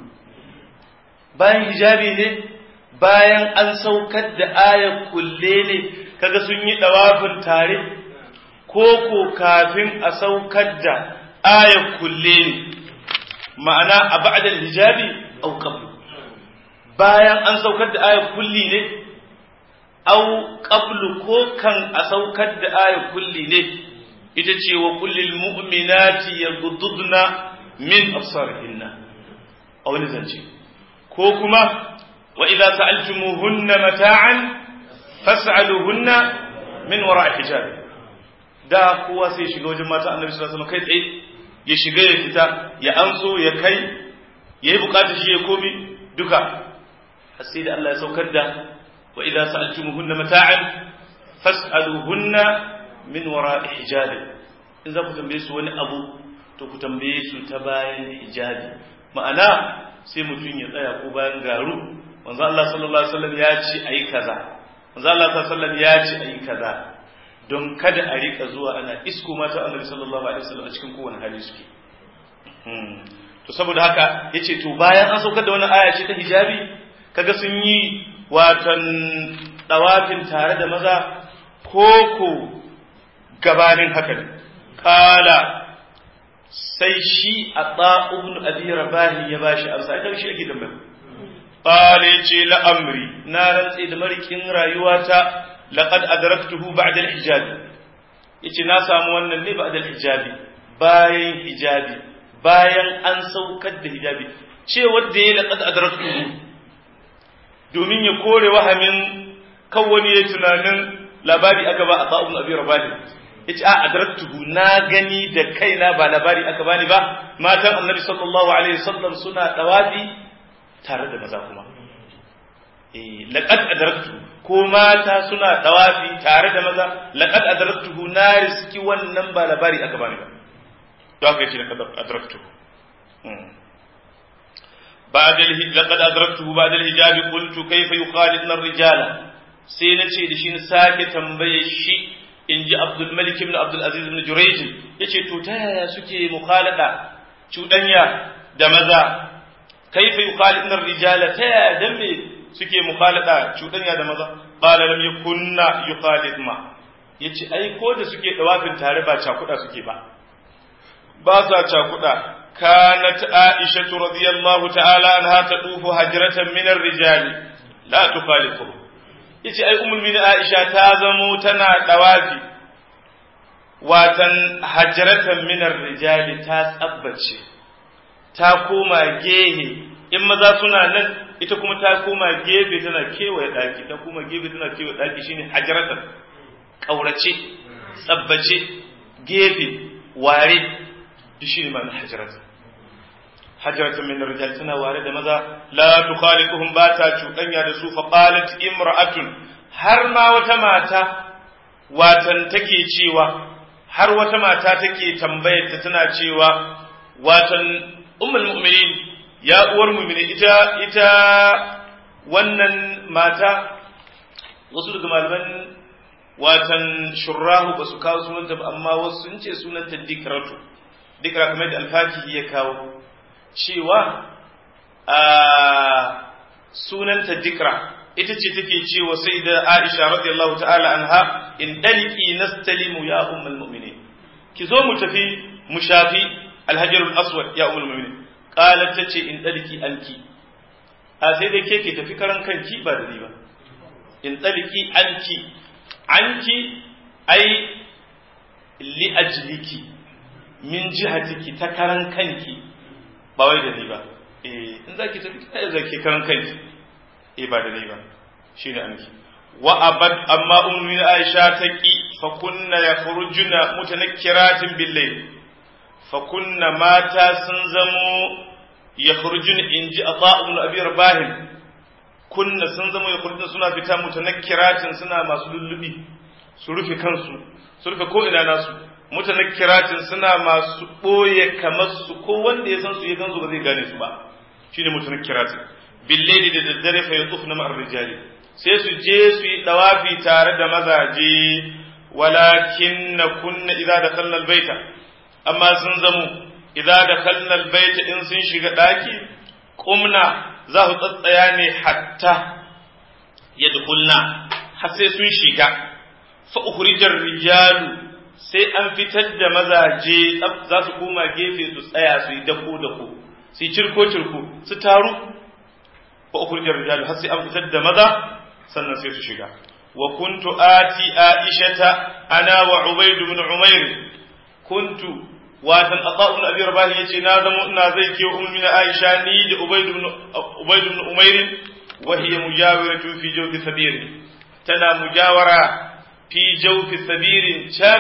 bayan hijabi ne bayan an saukar da ayar kulle ne kaga sun yi dawafin tare ko ko kafin a saukar da ayar kulle ne ma'ana a ba'adal hijabi aw qablu bayan an saukar da ayar kulli ne aw qablu ko kan a saukar da ayar kulli ne ita ce wa kullil mu'minati yaghudduna min absarihinna a wani zance ko kuma wa idza sa'altumuhunna mata'an fas'aluhunna min wara'i hijab da kowa sai shiga wajen mata annabi sallallahu alaihi wasallam kai tsaye ya shiga ya fita ya anso ya kai yayi bukatar shi ya komi duka har sai da Allah ya saukar da wa idza sa'altumuhunna mata'an fas'aluhunna min wara'i hijabi in za ku tambaye su wani abu to ku tambaye su ta bayan hijabi ma'ana sai mutum ya tsaya ko bayan garu manzo Allah sallallahu alaihi wasallam ya ce ayi kaza manzo Allah sallallahu alaihi wasallam ya ce ayi kaza don kada a rika zuwa ana isko mata Annabi sallallahu alaihi wasallam a cikin kowane hali suke to saboda haka yace to bayan an saukar da wani aya ce ta hijabi kaga sun yi watan dawafin tare da maza koko gabanin haka ne kala sai shi a ɗa'ubin abi rabahi ya ba shi amsa ita shi ake tambaya kala ya ce la'amri na rantse da marikin rayuwata laƙad adraktuhu ba'da al-hijabi yace na samu wannan ne ba'da al-hijabi bayan hijabi bayan an saukar da hijabi ce wanda ya laqad adraktuhu domin ya kore wahamin kan wani ya tunanin labari aka ba a ta'un abi rabani yace a adraktuhu na gani da kaina ba labari aka bani ba matan annabi sallallahu alaihi wasallam suna dawafi tare da maza kuma eh laqad adraktu ko mata suna dawafi tare da maza laqad adraktuhu na riski wannan ba labari aka bani ba to haka yace laqad adraktuhu بعد لقد أدركته بعد الحجاب قلت كيف يخالطن الرجال sai na ce da shi na sake tambaye shi in ji abdulmalik ibn abdulaziz ibn jurayj ya ce to ta yaya suke mukhalada cuɗanya da maza kaifa yukhalidna rijala ta yaya dan me suke mukhalada cuɗanya da maza qala lam yakunna yukhalidma yace ai ko da suke dawafin tare ba cakuda suke ba ba sa cakuda kanat aisha radiyallahu ta'ala anha tadufu hajratan min ar-rijali la tukhalifu yace ai ummul mu'minin Aisha ta zamo tana dawafi watan hajratan min rijali ta tsabbace ta koma gehe in maza suna nan ita kuma ta koma gefe tana kewaye daki ta koma gefe tana kewaye daki shine hajratan kaurace tsabbace gefe ware duk shine ma'anar hajratan hajratan min rijal tana ware da maza la tukhaliquhum ba ta cuɗanya da su fa qalat imra'atun har ma wata mata watan take cewa har wata mata take tambayar ta tana cewa watan ummul mu'minin ya uwar mu'mini ita ita wannan mata wasu daga malaman watan shurrahu ba su kawo sunanta ba amma wasu sun ce sunanta dikratu dikra kamar da alfakihi ya kawo cewa a sunanta dikra ita ce take cewa sai da Aisha radiyallahu ta'ala anha in daliki nastalimu ya ummul mu'minin ki zo mu tafi mu shafi alhajarul aswad ya ummul mu'minin qalat tace in daliki anki a sai da ke ke tafi karan kanki ba da ni ba in daliki anki anki ai li ajliki min jihatiki ta karan kanki ba wai da ni ba eh in zaki tafi kai zaki karan kanki eh ba da ni ba shine anki wa abad amma ummu aisha ta ki fa kunna yakhrujuna mutanakkiratin billayl fa kunna mata sun zamo yakhrujun inji ata ibn abi rabah kunna sun zamo yakhrujun suna fita mutanakkiratin suna masu lullubi su rufe kansu su rufe ko ina nasu mutanakkiratin suna masu ɓoye kamar su ko wanda ya san su ya gansu ba zai gane su ba shine mutanakkiratin billaili da daddare fa yatufna ma'ar rijali sai su je su yi dawafi tare da mazaje walakin na kunna idza dakhalna albayta amma sun zamu idza dakhalna albayta in sun shiga daki qumna za su tsatsaya ne hatta yadkhulna har sai sun shiga fa ukhrijar rijalu sai an fitar da mazaje za su koma gefe su tsaya su yi dako dako su yi cirko cirko su taru fa ukhrijar rijalu har sai an fitar da maza sannan sai su shiga wa kuntu ati aishata ana wa ubayd ibn umayr kuntu watan ata ibn abi rabah yace na zama ina zai ke ummi na aisha ni da ubayd ibn ubayd ibn umayr wa hiya mujawiratu fi jawfi sabir tana mujawara fi jawfi sabir can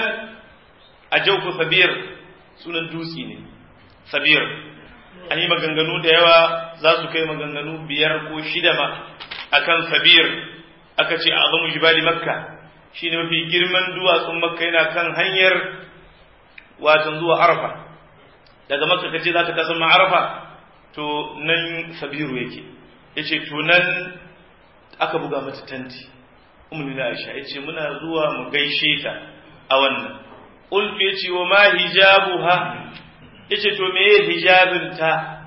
a jawfi sabir sunan dutsi ne sabir an yi maganganu da yawa za su kai maganganu biyar ko shida ma akan sabir aka ce azamu jibali makka shine mafi girman duwatsun makka yana kan hanyar watan zuwa arafa daga makka kace za ka kasan arafa to nan sabiru yake yace to nan aka buga mata tanti ummu na aisha yace muna zuwa mu gaishe ta a wannan ulfi yace wa ma hijabuha yace to meye hijabinta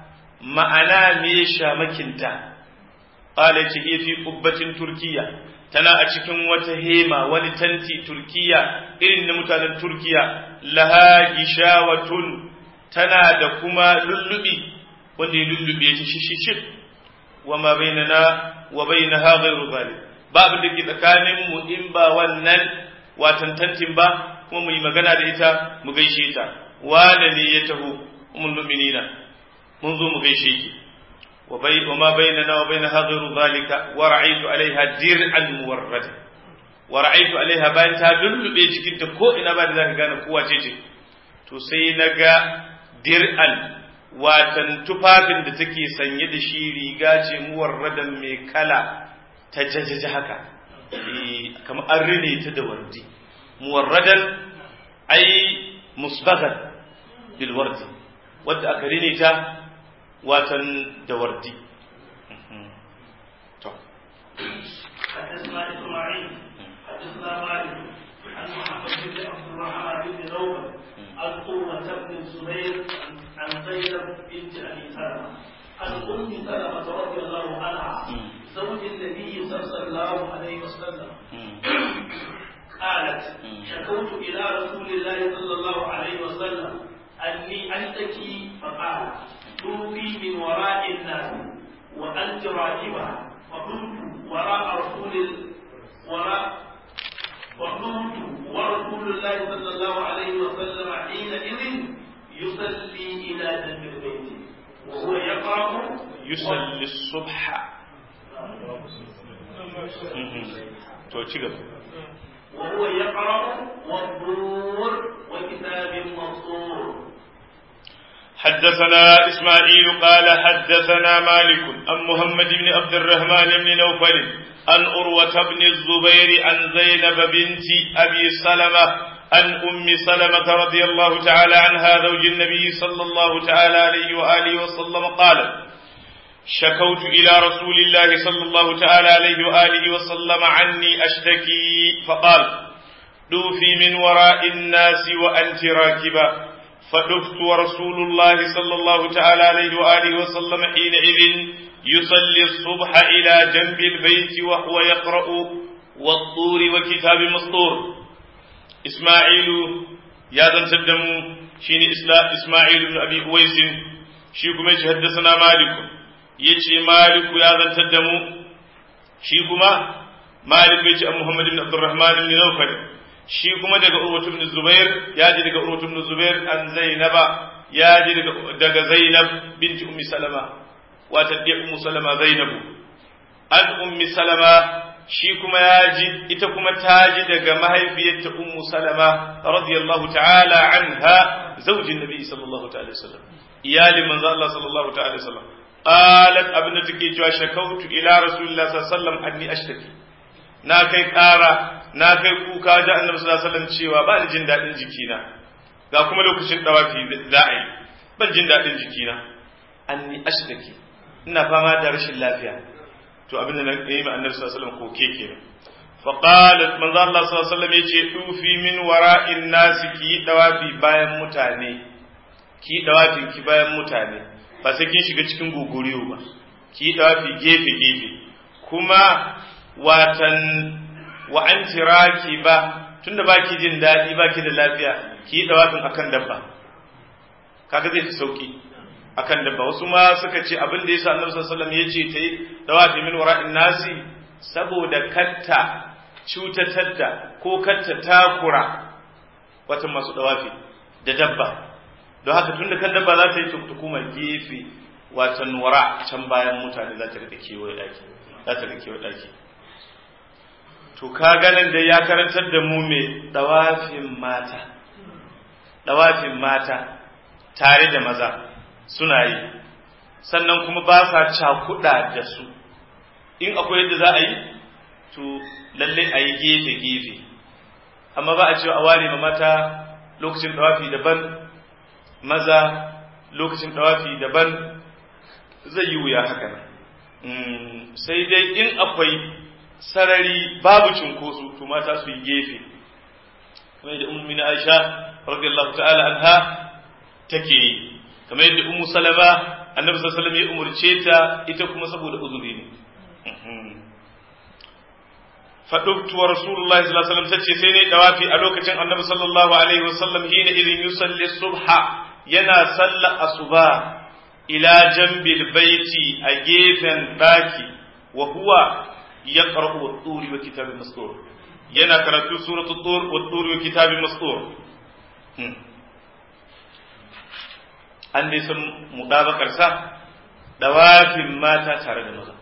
ma'ana me shamakinta qala yace hiya fi qubbatin turkiya tana a cikin wata hema wani tanti turkiya irin na mutanen turkiya laha gishawatun tana da kuma lullubi wanda ya lullube ta shishishif wa ma bainana wa bainaha ghairu zalik ba abin da ke tsakanin mu in ba wannan watan tantin ba kuma mu yi magana da ita mu gaishe ta wane ne ya taho ummul mu'minina mun zo mu gaishe ki وما بيننا وبينها غير ذلك ورأيت عليها درعا موردا ورأيت عليها bayan ta lullube jikinta ko ina ba da zaka gane kowa ce ce to sai naga dir'an watan tufafin da take sanye da shi riga ce muwarradan mai kala ta jajaja haka kamar an rine ta da wardi muwarradan ai musbagan bil wardi wadda aka rine ta watan da wardi to حدثنا اسماعيل حدثنا مالك عن محمد بن عبد الرحمن بن نوفل عن قوة بن الزبير عن زينب بنت ابي سلمة عن ام سلمة رضي الله عنها زوج النبي صلى الله عليه وسلم قالت شكوت الى رسول الله صلى الله عليه وسلم اني اشتكي فقال توفي من وراء الناس وأنت راكبة فقلت وراء رسول ال... وراء وقلت ورسول الله صلى الله عليه وسلم حينئذ يصلي إلى جنب البيت وهو يقرأ يصلي الصبح to ci gaba وهو يقرأ والطور وكتاب مسطور حدثنا إسماعيل قال حدثنا مالك عن محمد بن عبد الرحمن بن نوفل عن أروة بن الزبير عن زينب بنت أبي سلمة عن أم سلمة رضي الله تعالى عنها زوج النبي صلى الله تعالى عليه وآله وسلم قالت شكوت إلى رسول الله صلى الله تعالى عليه وآله وسلم عني أشتكي فقال دوفي من وراء الناس وأنت راكبة فدفت ورسول الله صلى الله تعالى عليه وآله وسلم حينئذ يصلي الصبح إلى جنب البيت وهو يقرأ والطور وكتاب مسطور إسماعيل يا ذن سدمو شين إسماعيل بن أبي أويس شيكم حدثنا مالك يجي مالك يا ذن سدمو شيكما مالك يجي محمد بن عبد الرحمن بن نوفل shi kuma daga Urwatu ibn Zubair ya ji daga Urwatu ibn Zubair an Zainaba ya ji daga Zainab binti Ummi Salama wata da Ummu Salama Zainabu an Ummi Salama shi kuma ya ji ita kuma ta ji daga mahaifiyarta Ummu Salama radiyallahu ta'ala anha zaujin Nabi sallallahu ta'ala wasallam iyalin manzo Allah sallallahu ta'ala wasallam qalat abinda take cewa shakautu ila rasulillah sallallahu alaihi wasallam anni ashtaki na kai ƙara na kai kuka da annabi sallallahu alaihi wasallam cewa ba ni jin daɗin jikina ga kuma lokacin dawafi za a yi ban jin daɗin jikina anni ashtaki ina fama da rashin lafiya to abin da na yi ma annabi sallallahu alaihi wasallam koke kenan fa qalat manzo Allah sallallahu alaihi wasallam yace tufi min wara'in nasi ki dawafi bayan mutane ki dawafi ki bayan mutane ba sai kin shiga cikin gogoriyo ba ki dawafi gefe gefe kuma watan wa anti ba tunda baki jin daɗi baki da lafiya ki dawafin akan dabba kaga zai fi sauki akan dabba wasu ma suka ce abin da yasa annabi sallallahu alaihi wasallam yace tayi dawafi min wara'in nasi saboda katta cutatar da ko katta takura wata masu dawafi da dabba don haka tunda kan dabba za ta yi tukuma gefe watan wara can bayan mutane za ta rika kewaye daki za ta rika kewaye daki to ka ganin da ya karantar da mu mai dawafin mata dawafin mata tare da maza suna yi sannan kuma ba sa cakuɗa da su in akwai yadda za a yi to lalle a yi gefe-gefe amma ba a cewa a ware ma mata lokacin dawafi daban maza lokacin dawafi daban zai yi wuya haka sai dai in akwai sarari babu cinkoso to mata su yi gefe kamar yadda ummu min aisha radiyallahu ta'ala anha take yi kamar yadda ummu salama annabi sallallahu alaihi wasallam ya umurce ta ita kuma saboda uzuri ne fadubtu wa rasulullahi sallallahu alaihi wasallam tace sai ne dawafi a lokacin annabi sallallahu alaihi wasallam hina idin yusalli subha yana salla asuba ila jambil baiti a gefen daki wa huwa yaqra'u wat-turi wa kitabin mastur yana karatu suratu tur wat-turi wa kitabin mastur an dai san mudabakar sa dawafin mata tare da maza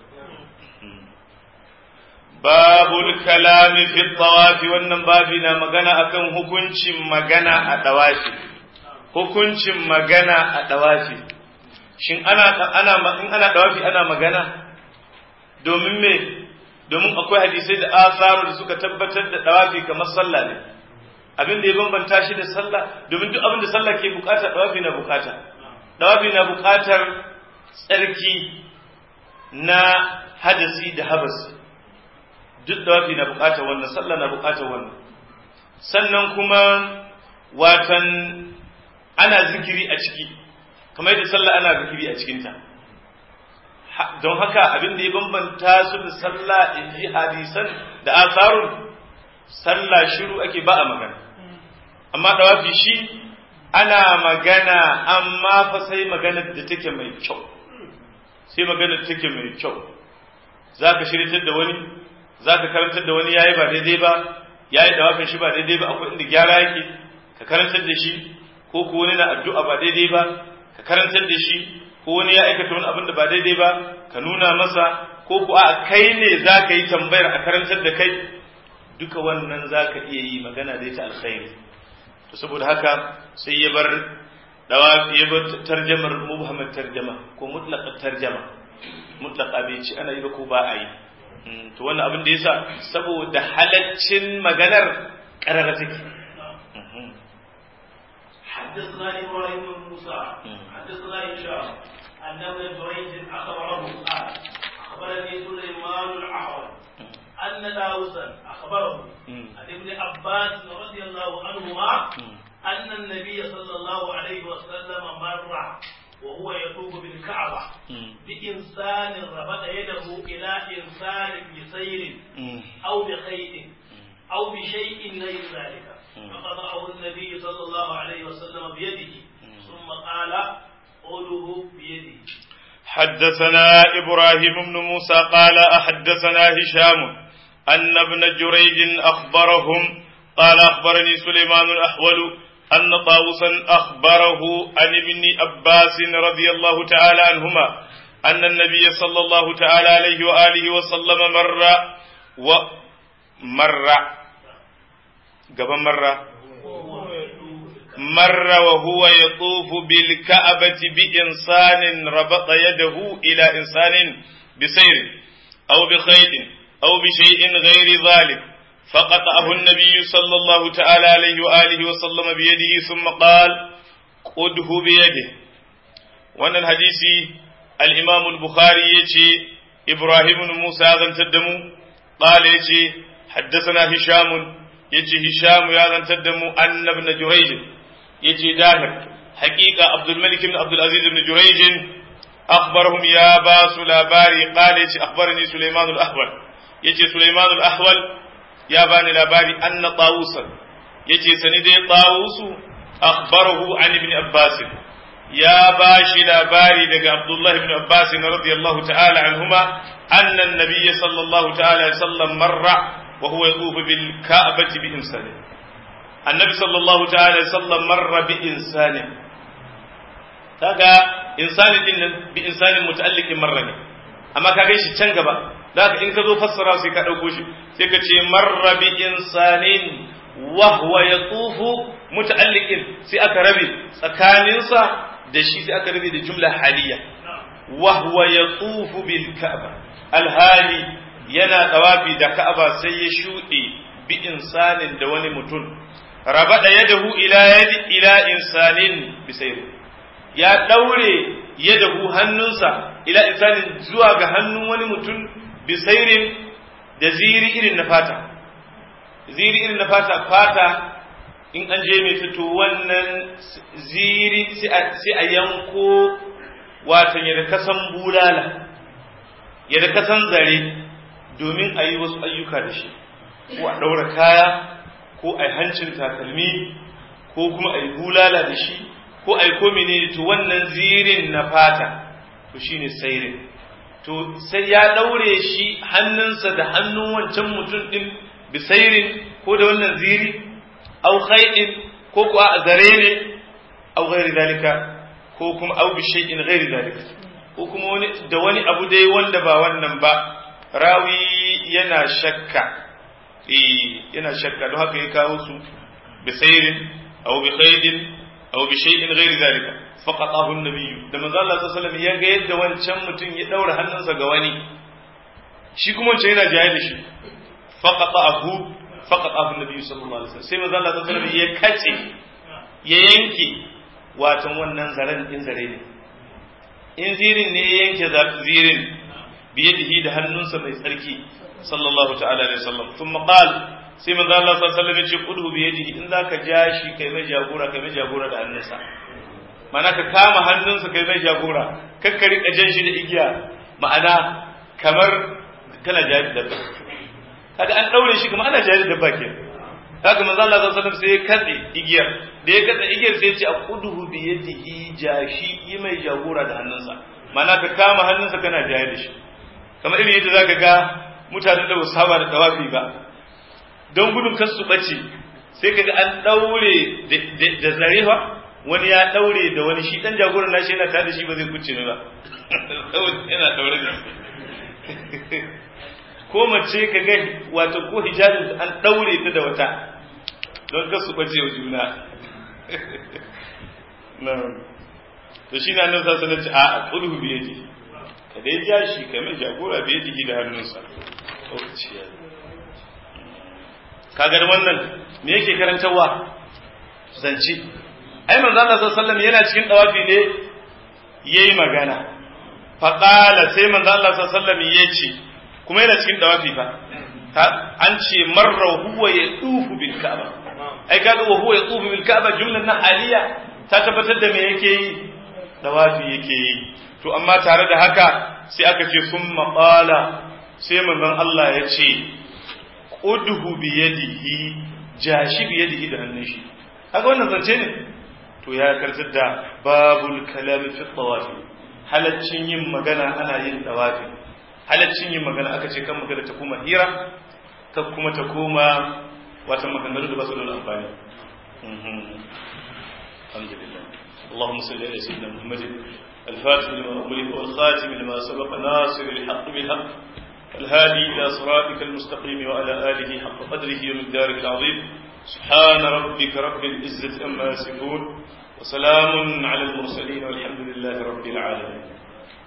babul kalami fi tawafi wannan babi na magana akan hukuncin magana a dawafi hukuncin magana a dawafi shin ana ana in ana dawafi ana magana domin me domin akwai hadisai da asaru da suka tabbatar da dawafi kamar sallah ne abin da ya bambanta shi da sallah domin duk abin da sallah ke bukata dawafi na bukata dawafi na bukatar tsarki na hadasi da habasi duk dawafi na bukatar wannan sallah na bukatar wannan sannan kuma watan ana zikiri a ciki kamar yadda sallah ana zikiri a cikinta don haka abin da ya bambanta su da sallah in ji hadisan da asarun sallah shiru ake ba a magana amma dawafi shi ana magana amma fa sai maganar da take mai kyau sai maganar da take mai kyau za ka shiritar da wani za ka karantar da wani yayi ba daidai ba yayi dawafin shi ba daidai ba akwai inda gyara yake ka karantar da shi ko ko wani na addu'a ba daidai ba ka karantar da shi ko wani ya aikata wani abin da ba daidai ba ka nuna masa ko ko a kai ne za ka yi tambayar a karantar da kai duka wannan za ka iya yi magana da ita alkhairi to saboda haka sai ya bar dawa ya bar tarjamar mubhamad tarjama ko mutlaqa tarjama mutlaqa bai ci ana yi ba ko ba a yi to wannan abin da yasa saboda halaccin maganar karara take حدثنا ابراهيم بن موسى حدثنا هشام ان ابن جريج اخبره قال اخبرني سليمان الاعور ان داووسا اخبره عن ابن عباس رضي الله عنهما ان النبي صلى الله عليه وسلم مر وهو يطوف بالكعبه بانسان ربط يده الى انسان بسير او بخيط او بشيء غير ذلك فقطعه النبي صلى الله عليه وسلم بيده ثم قال قوله بيده حدثنا إبراهيم بن موسى قال أحدثنا هشام أن ابن جريج أخبرهم قال أخبرني سليمان الأحول أن طاووسا أخبره عن ابن عباس رضي الله تعالى عنهما أن النبي صلى الله تعالى عليه وآله وسلم مر ومر قبل مرة مر وهو يطوف بالكعبة بإنسان ربط يده إلى إنسان بسير أو بخيط أو بشيء غير ذلك فقطعه النبي صلى الله تعالى عليه وآله وسلم بيده ثم قال قده بيده وأن الحديث al-imam al-bukhari yace ibrahim ibn musa ya zantar da mu qala yace haddathana hisham yace hisham ya zantar da mu anna ibn jurayj yace dahir haqiqa abdul malik ibn abdul aziz ibn jurayj akhbarahum ya basu labari qala yace akhbarani sulaiman al-ahwal yace sulaiman al-ahwal ya bani labari anna tawusan yace sani dai tawusu akhbarahu an ibn abbas ya bashi labari daga abdullah ibn abbas radiyallahu ta'ala anhuma anna an-nabiy sallallahu ta'ala alaihi wasallam marra wa huwa yatufu bil ka'bati bi insani annabi sallallahu ta'ala alaihi wasallam marra bi insani kaga insani din nan bi insanin muta'alliqin marra ne amma kaga shi can gaba da in ka zo fassara sai ka ɗauko shi sai ka ce marra bi insanin wa huwa yatufu muta'alliqin sai aka rabe tsakaninsa da shi sai aka rabe da jumla haliya wa huwa yatufu bil ka'ba alhali yana tawafi da ka'aba sai ya shuɗe bi insanin da wani mutum rabada yadahu ila yadi ila insanin bisayr ya daure yadahu hannunsa ila insanin zuwa ga hannun wani mutum bisairin da ziri irin na fata ziri irin na fata fata in an je mai fito wannan ziri sai a yanko watan yadda kasan bulala yadda kasan zare domin a yi wasu ayyuka da shi ko a ɗaura kaya ko a yi hancin takalmi ko kuma a yi bulala da shi ko a yi komine to wannan zirin na fata to shine sairin to sai ya ɗaure shi hannunsa da hannun wancan mutum ɗin bisairin ko da wannan ziri au khai'in ko kuwa a zare ne au ghairi zalika ko kuma au bishai'in ghairi zalika ko kuma wani da wani abu dai wanda ba wannan ba rawi yana shakka eh yana shakka don haka ya kawo su bisairin au bi khaidin au bishai'in ghairi zalika faqatahu an-nabiy da manzo Allah sallallahu alaihi wasallam ya ga yadda wancan mutum ya daura hannunsa ga wani shi kuma wancan yana jaye da shi faqatahu faqatahu an-nabiy sallallahu alaihi wasallam sai manzo Allah sallallahu alaihi wasallam ya kace ya yanke watan wannan zaren din zare ne in zirin ne ya yanke zirin biyadihi da hannunsa mai tsarki sallallahu ta'ala alaihi wasallam thumma qala sai manzo Allah sallallahu alaihi wasallam ya ce qudhu biyadihi in zaka ja shi kai mai jagora kai mai jagora da hannunsa ma'ana ka kama hannunsa kai mai jagora kakka rika jan shi da igiya ma'ana kamar kana jari dabba kaga an daure shi kamar ana jari dabba ke haka manzo Allah sallallahu alaihi wasallam sai ya katse igiyar da ya katse igiyar sai ya ce aquduhu bi yadihi jashi yi mai jagora da hannunsa ma'ana ka kama hannunsa kana jari da shi kamar irin yadda zaka ga mutanen da ba su saba da tawafi ba don gudun kar su bace sai kaga an daure da zarewa wani ya daure da wani shi dan jagoran nashi yana tare da shi ba zai kuce ne ba yana daure da ko mace ka ga wato ko hijabin an daure ta da wata don kasu bace wa juna to shi na nan sa sanar ci a qulhu bi yadi ka dai ja shi ka mai jagora bi yadi da hannunsa kaga da wannan me yake karantarwa zance ai manzo Allah sallallahu alaihi wasallam yana cikin dawafi ne yayi magana fa qala sai manzo Allah sallallahu alaihi wasallam yace kuma yana cikin dawafi fa an ce marra huwa yatufu bil ka'ba ai kaga wa huwa yatufu bil ka'ba jumlan na haliya ta tabbatar da me yake yi dawafi yake yi to amma tare da haka sai aka ce summa qala sai manzon Allah ya ce udhu bi yadihi jashi bi yadihi da hannun shi kaga wannan zance ne to ya kartar da babul kalami fi tawafi halaccin yin magana ana yin tawafi halaccin yin magana aka ce kan magana ta kuma hira ta kuma ta koma wata maganganu da ba su da amfani alhamdulillah اللهم صل على سيدنا محمد الفاتح لما أغلق والخاتم لما سبق ناصر الحق بالحق الهادي إلى صراطك المستقيم وعلى آله حق قدره ومقداره العظيم سبحان ربك رب العزة أما يصفون وسلام على المرسلين والحمد لله رب العالمين